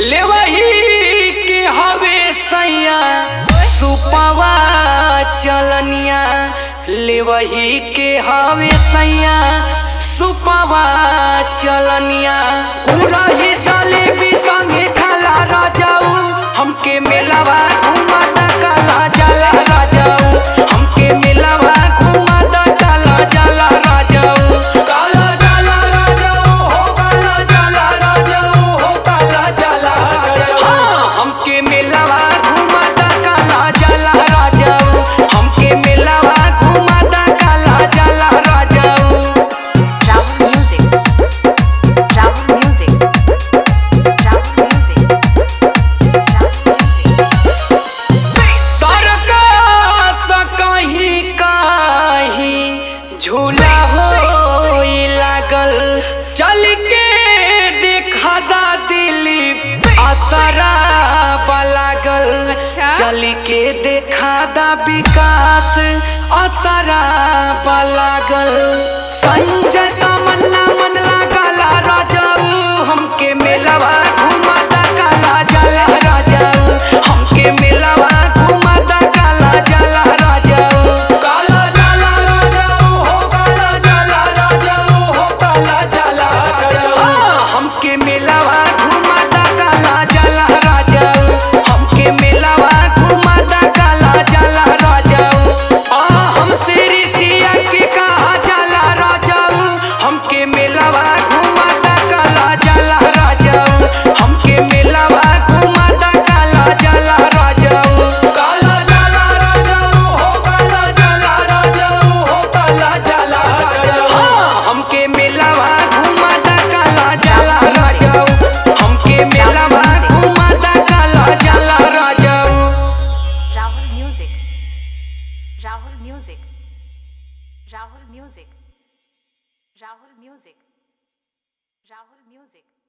लेवही के हवे सैया सुपवा चलनिया लेवही के हवे सैया सुपवा चलनिया उरही जलेबी संगे खाला राजाऊ हमके मेलावा घुमाता काला जाला राजाऊ हमके मेलावा घुमाता काला जाला राजाऊ काला जाला राजाऊ हो काला जाला राजाऊ हो काला जाला राजाऊ हाँ, हमके मेलावा घुमाता काला जाला राजाऊ हमके मेलावा घुमाता काला जाला राजाऊ Rahul Music. Rahul Music. Rahul Music. Rahul Music. तरका कहीं कहीं झूला हो लागल चल के देखा दा दिलीप असरा लागल अच्छा। चल के देखा दा विकास असरा लागल संजय तमन्ना मन लागला राजाऊ हमके मेलवा घुमाता काला जाला राजाऊ हमके मेलवा घुमाता काला जाला राजाऊ काला जाला राजाऊ हो काला जाला राजाऊ हो काला जाला राजाऊ हाँ, हमके मेलवा घुमाता काला जाला राजाऊ हमके मेलवा घुमाता काला जाला राजाऊ आ हमसे ऋषिया के कहा जाला राजाऊ हमके मेलवा घुमाता काला जाला राजाऊ हमके मेलवा घुमाता काला जाला राजाऊ काला जाला राजाऊ हो काला जाला राजाऊ हो काला जाला राजाऊ हाँ, हमके मेलवा घुमाता काला जाला राजाऊ हमके मेलवा घुमाता काला जाला राजाऊ Rahul Music. Rahul Music. Rahul Music. Rahul Music. Rahul Music.